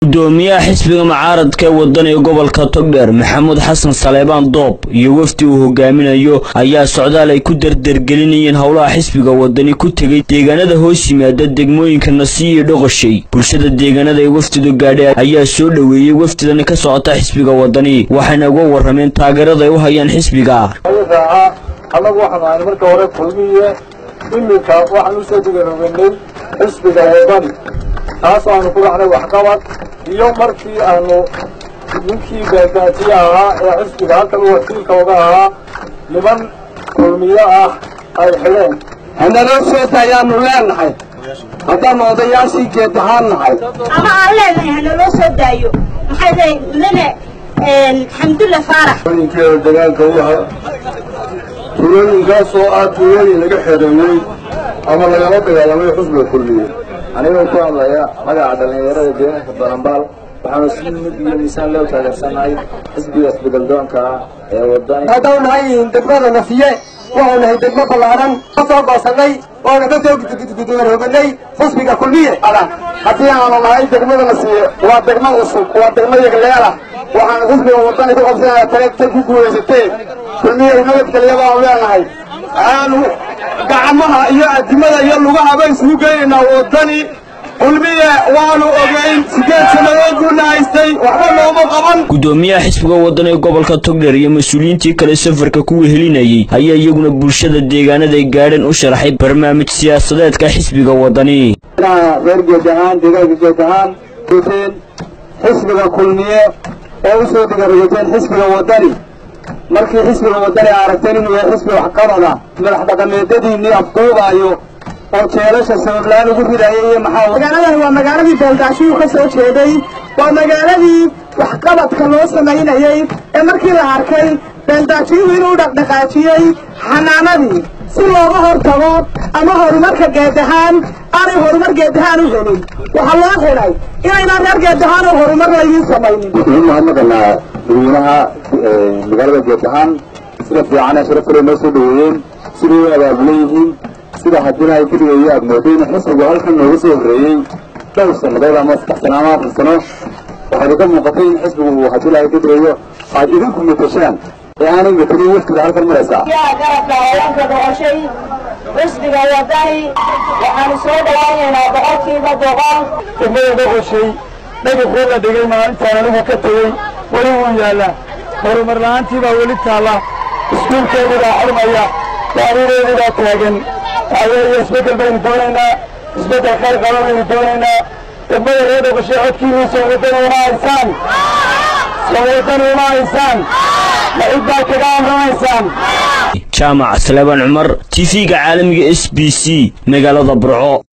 gudoomiyaha xisbiga mucaaradka ee wadaniga gobolka togdheer maxamuud xasan saleebaan doob iyo wafdi uu hogaaminayo ayaa socdaal ay ku dardargelinayeen howlaha xisbiga wadani ku tegay deegaanada hoos yimaada degmooyinka nasiya iyo dhoqoshay bulshada deegaanada ee wafdidu gaadhay ayaa soo dhoweeyey wafdidani ka socota xisbiga wadani waxayna uga warrameen taageerada ay u hayaan xisbiga annagu waxaan ahay marka hore kulmiye iminka waxaan usoo diganoganay xisbiga wadani taas aanu ku dhacnay waxqabad iyo markii aanu ninkii gaagaatiye ahaa ee xisbiga halkan u wakiilka oga ahaa niman kulmiye ah ay xidheen hanaloo sheeta ayaanu leenahay haddaanu odayaashii geed ahaan nahay ama aan leenahay hanaloo soo daayo maxay tahay mudane xamdulla faarax ninkeeda dagaalka u ahaa tuulooyinkaas oo ah tuulooyin laga xereeyey ama lagala dagaalamay xusbiga kulmiye anigoo ku hadlaya magaca dhallinyarada deegaanka balambaal waxaanu si mid iyo miisaan loo taageersanahay xisbiga isbedeldoonka ah ee wadani haddau nahay degmada nasiye waxau nahay degmo ballaaran ka soo goosanay oona ka soo gudguduwarooganay xisbiga kulmiye haddii aanu nahay degmada nasiye waa degmo cusub waa degmo yagleelah waxaanu xisbiga wadani ku qabsanaya tareegtay ku guulaysatee kulmiye nabadgelya baanu leenahay aanu gacmaha iyo adimada iyo lugahaba isugu geynaynaa wadani kulmiye waanu ogeyn sideed sannadood buuna haystay waxba looma qaban gudoomiyaha xisbiga wadani ee gobolka togdheer iyo mas-uuliyiintii kale safarka ku wehelinayey ayaa iyaguna bulshada deegaanaday gaadheen u sharaxay barnaamij siyaasadeedka xisbiga wadani reer geed ahaan deegaanka geed ahaan guteen xisbiga kulmiye oo usoo digaragateen xisbiga wadani markii xisbiga wadani aragteen inuu yahay xisbi waxqabada madax dhaqameedadiinii afduubaayo oo jeelasha sabablaan ugu ridaya iyo maxaa magaaladani waa magaaladii beeldaashiyuu ka soo jeeday waa magaaladii waxqabadka loo samaynayey ee markii la arkay beeldaashiyuhu inuu dhaqdhaqaajiyey xanaanadii si looga hortago ama horumarka geedahaan aanay horumar geedahaan u helin waxaa loo xidhay inaynaan reer geedahaan oo horumar laydiin samaynin waxaan mahadnaqanaa dadweynaha magaalada geed ahaan sida fiican ee sharafkale noo soo dhaweeyeen siday u abaabulan yihiin sida haddina ay keligeeyo aad mooday in xisbigu halkan nooga soo horreeyey dhowr sannadood ama saddex sano ama afar sano waxaad ka muuqatay in xisbigu uu haddii lahay ka dareeyo aad idinku matashaan ee aanay matelin waftiga halkan maraysaa yaa garabka haweenka doqoshay xisbiga wadani waxaanu soo dhawaynaynaa boqolkiiba boqol degmada dhoqoshay dhagaxii la dhigay maalintaan anigu ka tegey weli wuu yaallaa horumar la'aantii baa weli taalla iskuulkeedii baa xurmaya daarideedii baa taagan waxaweeye isbeddel baynu doonaynaa isbeddel khayr qaba baynu doonaynaa degmada reer dhoqoshay codkiinii soo wadani uma haysaan soo wadani uma haysaan ma cid baa kaga amramaysaan jaamac salebaan cumar t v-ga caalamiga s b c magaalada burco